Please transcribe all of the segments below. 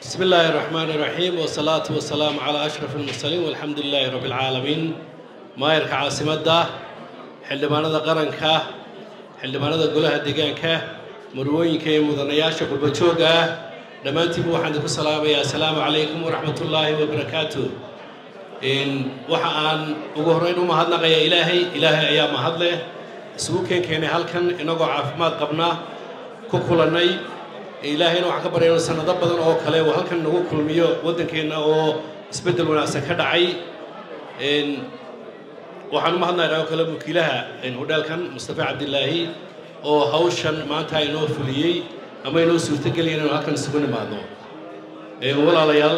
بسم الله الرحمن الرحيم والصلاة والسلام على أشرف المرسلين والحمد لله رب العالمين مايرك عاصمة xildhibaanada qaranka xildhibaanada golaha deegaanka marwooyinka iyo mudanayaasha qurbajooga ah dhammaantiinba waxaan idinku salaamayaa assalaamu calaykum waraxmatullaahi wabarakaatu waxa aan ugu horreyn u mahadnaqayaa ilaahay ilaahay ayaa mahad leh isugu keenkeenay halkan inagoo caafimaad qabna ku kulannay ilaahayna waxaan ka baryayno sanado badan oo kale uu halkan nagu kulmiyo waddankeenna oo isbeddel wanaagsan ka dhacay waxaan u mahadnaynaa oo kale wakiilaha hodheelkan mustafa cabdilaahi oo hawshan maanta inoo fuliyey ama inoo suurtogeliya inaynu halkan isugu nimaadno walaalayaal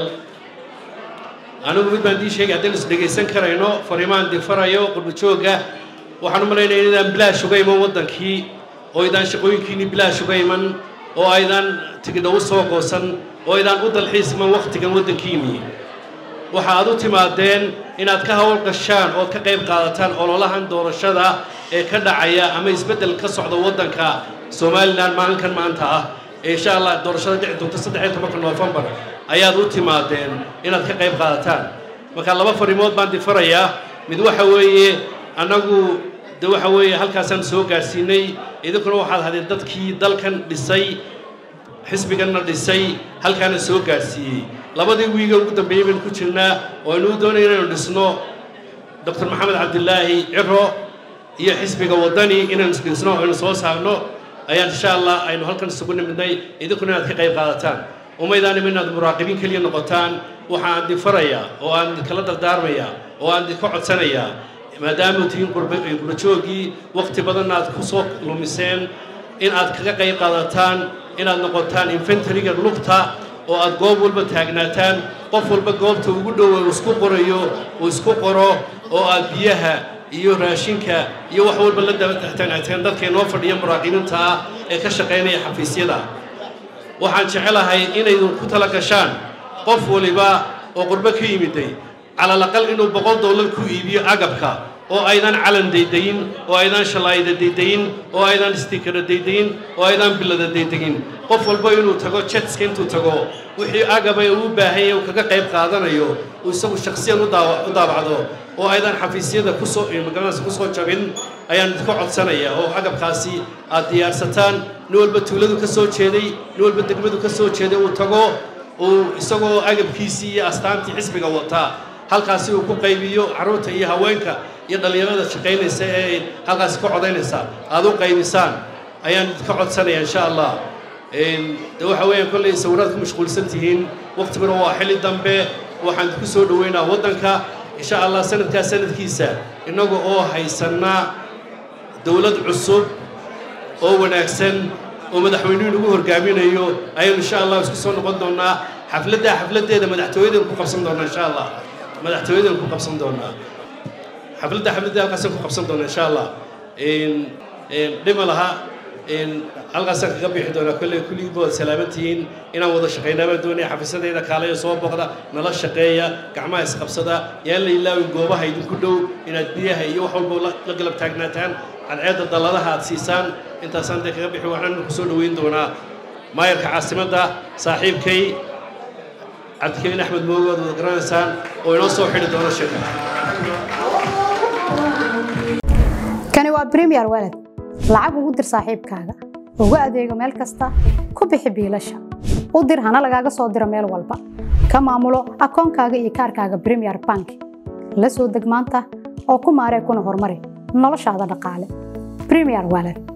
anigu mid baan dii sheegay haddaynu is dhegaysan karayno fariimaan difarayo qurbajooga waxaan u malaynaya inadaan bilaash uga iman waddankii oo aydaan shaqooyinkiinii bilaash uga iman oo aydaan tigidha u soo goosan oo aydaan u dalxiis iman wakhtigan waddankiinii waxa aad u timaadeen inaad ka hawl gashaan ood ka qayb qaadataan ololahan doorashada ee ka dhacaya ama isbeddel ka socda waddanka somalilan maalinkan maanta ah ee insha allah doorashada dhici doonta saddexiyo tobanka noofembar ayaad u timaadeen inaad ka qayb qaadataan marka laba fariimood baan difarayaa mid waxa weeye annagu de waxa weeye halkaasaan soo gaadhsiinay idinkuna waxaad hadeen dadkii dalkan dhisay xisbiganna dhisay halkaana soo gaadhsiiyey labadii wiiga ugu dambeeyey baynu ku jirnaa oo aynu u doonaya inaynu dhisno doctor maxamed cabdilaahi ciro iyo xisbiga waddani inaynu isdhisno aynu soo saarno ayaan insha allah aynu halkan isugu nimidnay idinkuna inaad ka qayb qaadataan umaydaan ima inaad muraaqibiin keliya noqotaan waxa aan difarayaa oo aan idinkala dardaarmayaa oo aan idinka codsanayaa maadaama tihiin qurbajoogii wakhti badanna aad ku soo lumiseen in aad kaga qayb qaadataan inaad noqotaan infantariga lugta oo aad goob walba taagnaataan qof walba goobta ugu dhowa uu isku qorayo uu isku qoro oo aad biyaha iyo raashinka iyo wax walba la dabataagnaateen dadka inoo fadhiya muraaqibiinta ah ee ka shaqaynaya xafiisyada waxaan jecelahay inaydun ku tala gashaan qof waliba oo qurbo ka yimiday calalaqal inuu boqol dollar ku iibiyo agabka oo aydan calan daydayin oo aydan shalaayda daydayin oo aydan stikara daydayin oo aydan bilada daydegin qof walba inuu tago jetska intuu tago wixii agaba uu u baahanya uu kaga qayb qaadanayo uu isagu shaksiyan u daabacdo oo aydan xafiisyada kusoo magaranaysa kusoo jabin ayaan idinku codsanaya oo agabkaasi aad diyaarsataan nin walba tuuladu ka soo jeeday nin walba degmadu ka soo jeeday uu tago uu isagoo agabkiisii iyo astaantii xisbiga wataa halkaasi uu ku qaybiyo carruurta iyo haweenka iyo dhallinyarada shaqaynaysa ee halkaasi ka codaynaysa aad u qaybisaan ayaan idinka codsanaya insha allah de waxa weeyaan kollay sawiraad ku mashquulsan tihiin waqtiguna waa xilli dambe waxaan idinku soo dhoweynaa waddanka insha allah sanadkaa sanadkiisa innaga oo haysanna dowlad cusub oo wanaagsan oo madaxweynuhu nagu horgaaminayo ayaynu insha allah isku soo noqon doonaa xafladdaa xafladdeeda madaxtooyadan ku qabsan doonaa insha allah madaxtooyadan ku qabsan doonaa xafladda xafladda halkaasaan ku qabsan doonaa insha allah dhima laha halkaasaan kaga bixi doonaa kolley kulligiiba waad salaaman tihiin inaan wada shaqaynaa baan doonaya xafiisadayda kaalaya soo boqda nala shaqeeya gacmaha isqabsada yaan la ilaawin goobaha idinku dhow inaad biyaha iyo wax walba la galab taagnaataan cadceedda dalladaha aad siisaan intaasaan dee kaga bixi waxaan ku soo dhoweyn doonaa maayarka caasimadda saaxiibkay cabdikariin axmed moogo ad wada garanaysaan oo inoo soo xidhi doono shirka kani waa bremiyer walad lacag ugu dir saaxiibkaaga ugu adeego meel kasta ku bixi biilasha u dir hana lagaaga soo diro meel walba ka maamulo akoonkaaga iyo kaarkaaga bremiyer bank la soo deg maanta oo ku maaree kuna horumari noloshaada dhaqaale bremiyer walad